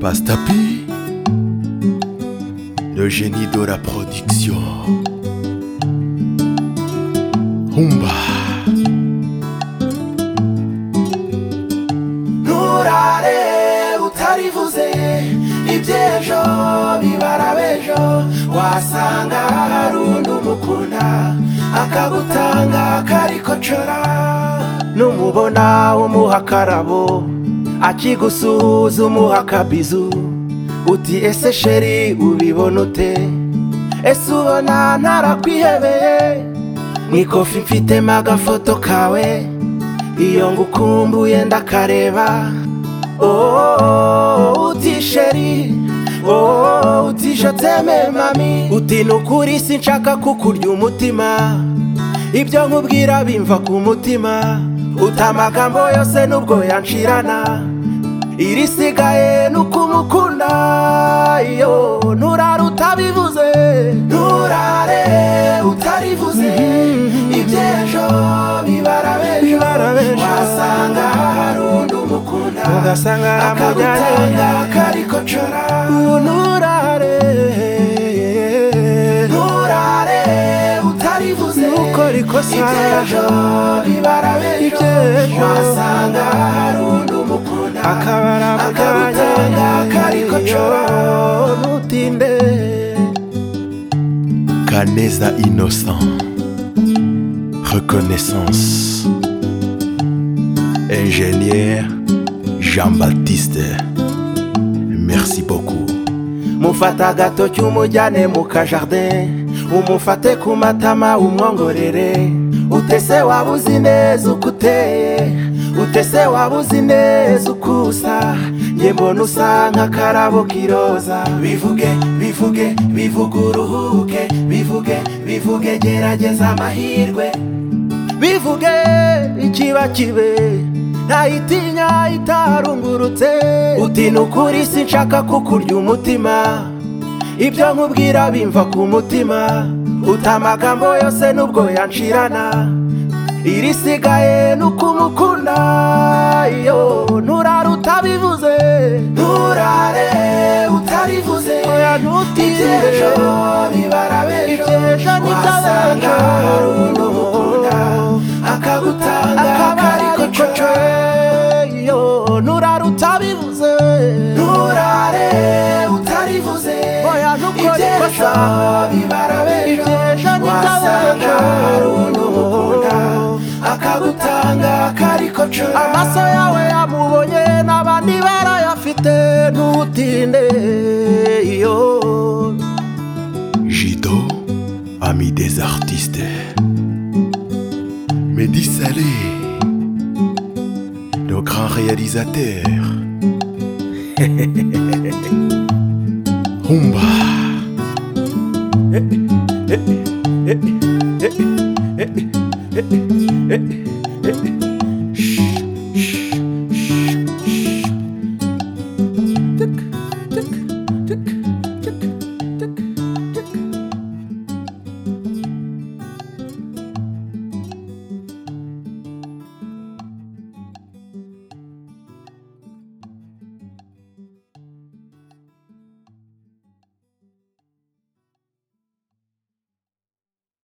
Pastapi, le génie de la production. Humba. nturare utarivuze iby'ejo bibara b'ejo wasanga hari undi umukunda akagutanga karikocora numubona umuha akarabo akigusuhuza umuha akabizu uti ese sheri ubibona ute ese ubona ntarakwihebeye mu ikofi mfitemo agafoto kawe iyo ngukumbuye ndakareba ooo uti sheri ooo uti joteme mami uti ni ukuri sinshaka kukurya umutima ibyo nkubwira bimva ku mutima uti amagambo yose nubwo yanshirana irisigaye ni ukumukunda iyo nturara utabivuze nturare utarivuze iby'ejo bibara b'ejo wasanga hari undi umukunda ugasanga aramujyanye. akagutanga karikocora nturare nturare utarivuze Ntukore ikosa. iby'ejo bibara b'ejo Iby'ejo. wasanga hari undi umukunda akaba aramujyanye akagutanga karikocora ntutinde Kaneza innocent. Reconnaissance. Ingénieur Jean-Baptiste. Merci beaucoup. mufata agatoki umujyane mu kajardin umufate ku matama umwongorere utese waba uzi neza uko uteye utese waba uzi neza uko usa njye mbona usa nk'akarabo k'iroza bivuge bivuge bivuge uruhuke bivuge bivuge gerageza amahirwe bivuge ikiba kibe ntayitinya itarungurutse uti ni ukuri sinshaka kukurya umutima ibyo nkubwira bimva ku mutima uti amagambo yose nubwo yanshirana irisigaye ni ukumukunda iyo nturare utabivuze nturare utarivuze ntutinde. iby'ejo bibara b'ejo Iby'ejo wasanga ntibyabana. hari undi umukunda akagutanga karikocora iyo nturara utabivuze nturare utarivuze Oya, ntukore iby'ejo ikosa. bibara b'ejo Iby'ejo wasanga ntibyabana. hari undi umukunda akagutanga karikocora amaso yawe yamubonye n'abandi barayafite ntutinde iyo Jido, ami des artistes. Mehdi Salé, le grand réalisateur. Humba.